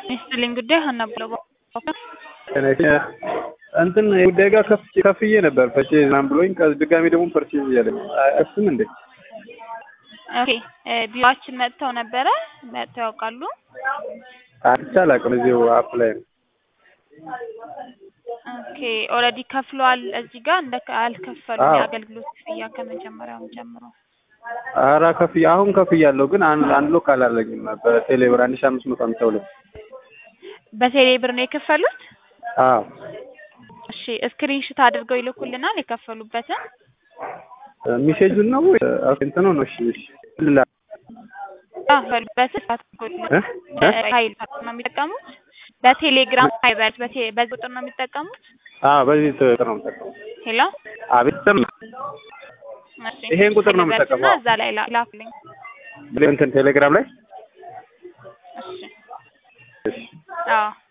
ይስጥልኝ ጉዳይ ሀና ብለው እንትን ጉዳይ ጋር ከፍዬ ነበር ፐርቼዝ ምናምን ብሎኝ ድጋሚ ደግሞ ፐርቼዝ እያለኝ እሱም እንዴ ኦኬ ቢሮአችን መጥተው ነበረ መጥተው ያውቃሉ አይቼ አላውቅም እዚሁ አፕ ላይ ነው ኦኬ ኦልሬዲ ከፍለዋል እዚህ ጋር እንደ አልከፈሉም አዎ። የአገልግሎት ክፍያ ከመጀመሪያውም ጀምሮ ኧረ ከፍዬ አሁን ከፍያለሁ ግን አንድ አንድ ሎክ አላለኝም በቴሌ ብር አንድ ሺህ አምስት መቶ ሃምሳ ሁለት በቴሌ ብር ነው የከፈሉት አዎ እሺ ስክሪንሾት አድርገው ይልኩልናል የከፈሉበትን ሚሴጁን ነው ወይ እንትኑ ነው እሺ እሺ ልላ ከፈሉበትን እ? እ? ሀይል ነው የሚጠቀሙት በቴሌግራም ፋይበር በቴ- በዚህ ቁጥር ነው የሚጠቀሙት አዎ በዚህ ቁጥር ነው የምጠቀመው ሄሎ አቤት ሰማ እሺ ይሄን ቁጥር ነው ልበልና የምጠቀመው። እዛ ላይ ላ- ላኩልኝ እንትን ቴሌግራም ላይ እሺ እሺ አዎ